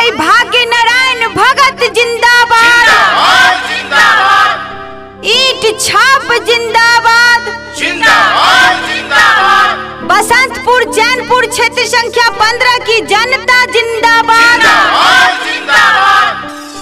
भाई भाग्य नारायण भगत जिंदाबाद जिंदाबाद जिंदाबाद ईट छाप जिंदाबाद जिंदाबाद जिंदाबाद बसंतपुर चैनपुर क्षेत्र संख्या पंद्रह की जनता जिंदाबाद जिंदाबाद जिंदाबाद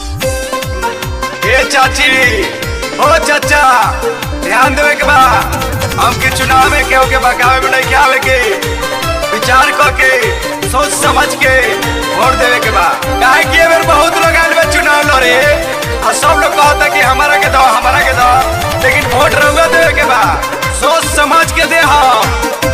ए चाची ओ चाचा ध्यान देवे के बा हमके चुनाव में केहू के बकावे में नहीं आवे के विचार करके सोच समझ के वोट देवे के बा काहे कि ए बेर बहुत लोग आइल बा चुनाव लड़े और सब लोग कहता कि हमारा के दो हमारा के दो लेकिन वोट रहुआ देवे के बा सोच समझ के दे हम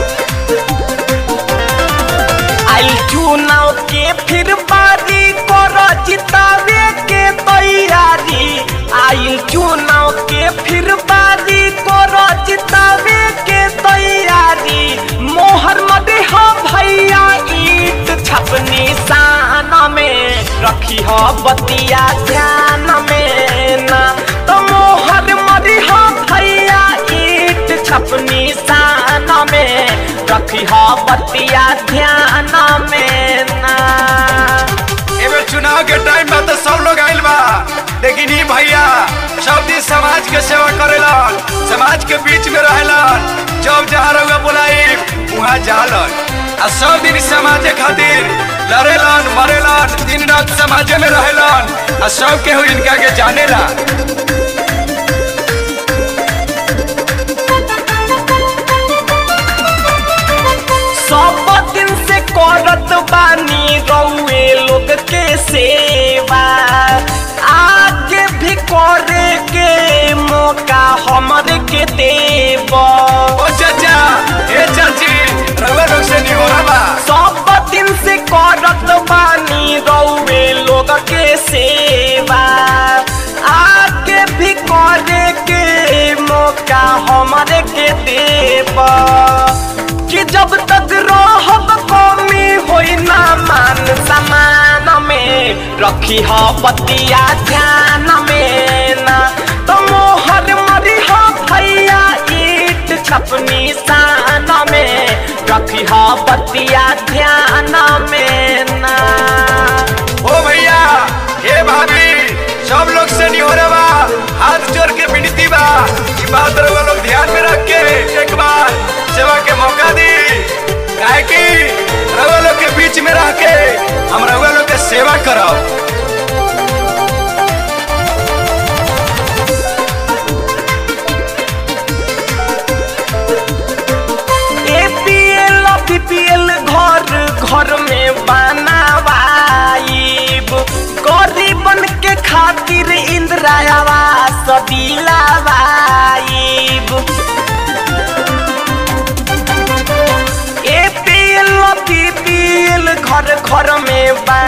आई चुनाव के फिर बारी कर जितावे के तैयारी आई चुनाव के फिर बारी कर जितावे के तैयारी मोहर मदे हो भैया ईट छपनी शान में रखी हो बतिया ध्यान में ना तो मोहर मदे हो भैया ईट छपनी शान में रखी हो बतिया ध्यान में ना एबे चुनाव के टाइम में तो सब लोग आइल बा लेकिन ई भैया सब दिन समाज के सेवा करेलन समाज के बीच में रहेलन जब जहाँ रहुआ बुलाई वहाँ जालन आ सब दिन समाजे खातिर लड़ेलन मरेलन दिन रात समाजे में रहेलन आ सब केहू इनका के जानेला सब दिन से करत बानी रउए लोग के सेवा आगे भी करे के मौका हमरे के देब ओ चाचा ए चाची रहुआ लोग से नहीं हो रहा बा सब दिन से करत बानी रउए लोग के सेवा आगे भी करे के मौका हमरे के देब कि जब तक रहब कमी होई ना मान समान में रखी हो बतिया ध्यान में ना तो मोहर मरी हो भैया ईट छपनी शान में रखी हो बतिया ध्यान में ना ओ भैया हे भाभी सब लोग से नहीं हो रहा बा हाथ जोड़ के विनती बा ई बात रउआ लोग ध्यान में रख के एक बार सेवा के मौका दी काहे कि रउआ लोग के बीच में रह के हम रउआ लोग के सेवा करब एपीएल बीपीएल घर घर में बनावाइब गरीबन के खातिर इंदिरा आवास दिलावाइब एपीएल बीपीएल घर घर में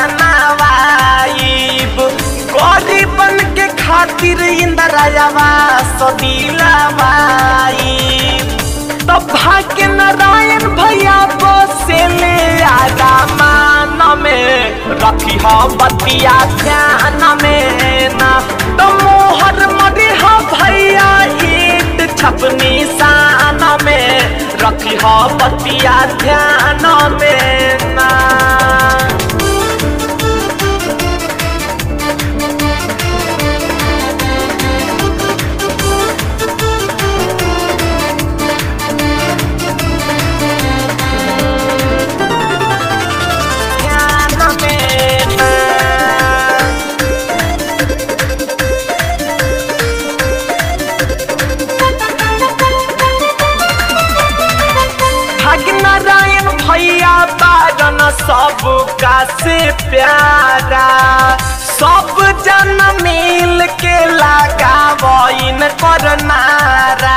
बनावाइब गरीबन के खातिर इंदिरा आवास दिलावाइब तो भाग्य नारायण भैया बसे ले आदा मान में रखी हो बतिया ध्यान में ना तो मोहर मरी हो भैया ईट छपनी शान में रखी हो बतिया ध्यान में ना ध्यान में ना भाग्य नारायण भैया बारन सबका से प्यारा सब जन मिल के लगावइन कर नारा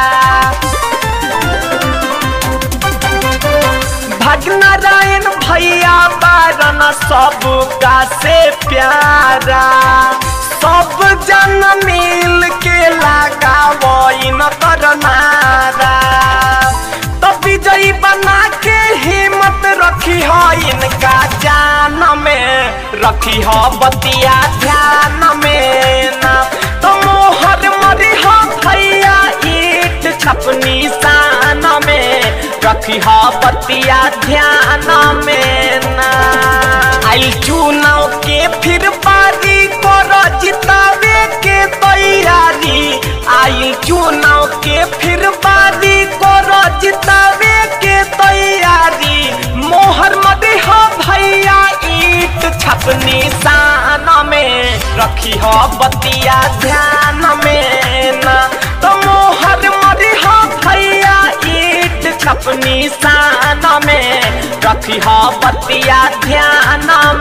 भाग्य नारायण भैया बारन सबका से प्यारा सब जन मिल के लगावइन कर नारा तो विजयी बना के हिम्मत रखी हो इनका जान में रखी हो बतिया ध्यान में ना तो मोहर मरी हो भैया ईट छपनी शान में रखी हो बतिया ध्यान में ना आई चुनाव के फिर चुनाव के फिर बारी को जितावे के तैयारी मोहर मदे हो भैया ईट छपनी शान में रखी हो बतिया ध्यान में ना तो मोहर मदे हो भैया ईट छपनी शान में रखी हो बतिया ध्यान